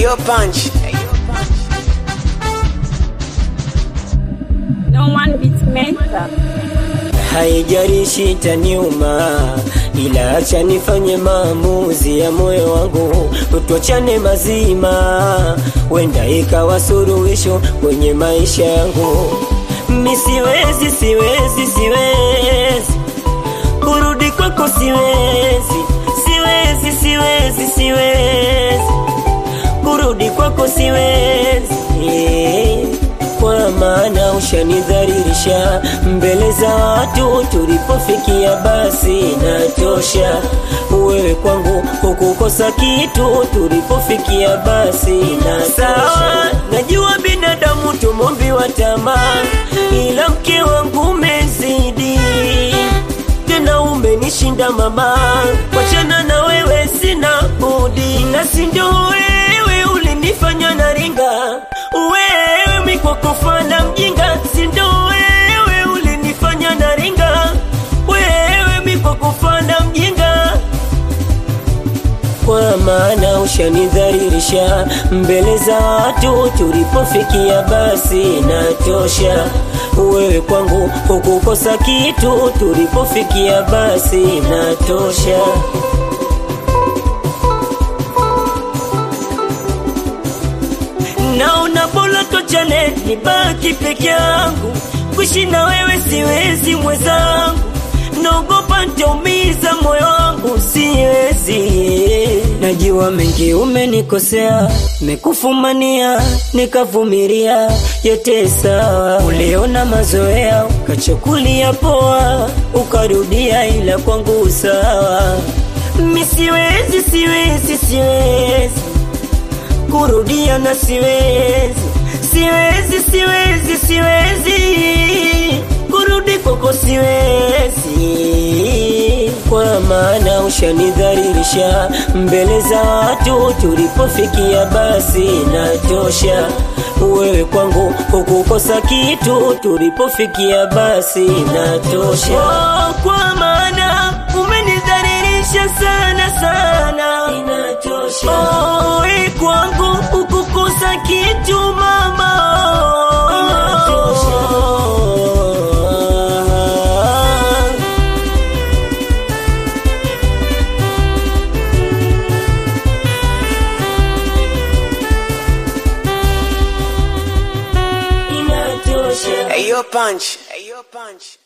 Ayo punch. No one beats mental. haijarishi taniuma, ila acha nifanye maamuzi ya moyo wangu, tuachane mazima, wenda ikawa suluhisho kwenye maisha yangu. Mi siwezi, siwezi, siwezi kurudi kwako, siwezi, siwezi, siwezi, siwezi kurudi kwako, siwezi kwa maana ushanidharirisha mbele za watu, tulipofikia basi natosha. Wewe kwangu hukukosa kitu, tulipofikia basi natosha. Najua binadamu tumombiwa tamaa, ila mke wangu umezidi tena umenishinda mama, wachana na wewe sina budi, na si ndio wewe ulinifanya naringa, wewe mikwakofana mjinga, si ndio wewe ulinifanya naringa, wewe mikwakofana mjinga kwa maana ushanidharirisha mbele za watu, tulipofikia basi natosha. Wewe kwangu hukukosa kitu, tulipofikia basi natosha. Naona bora tochane, nibaki peke yangu, kuishi na wewe siwezi mwenzangu, naogopa nitaumiza moyo wangu, siwezi. Najua mengi umenikosea, mekufumania, nikavumilia, yote sawa. Uliona mazoea, ukachukulia poa, ukarudia, ila kwangu sawa. Mi siwezi, siwezi, siwezi kurudia na siwezi, siwezi, siwezi, siwezi kurudi kwako, siwezi, kwa maana ushanidharirisha mbele za watu, tulipofikia basi natosha. Wewe kwangu hukukosa kitu, tulipofikia basi natosha. Oh, kwa maana umenidharirisha sana sana, inatosha. Oh, we kwangu hukukosa kitu mama, inatosha. inatosha. Ayo punch. Ayo punch.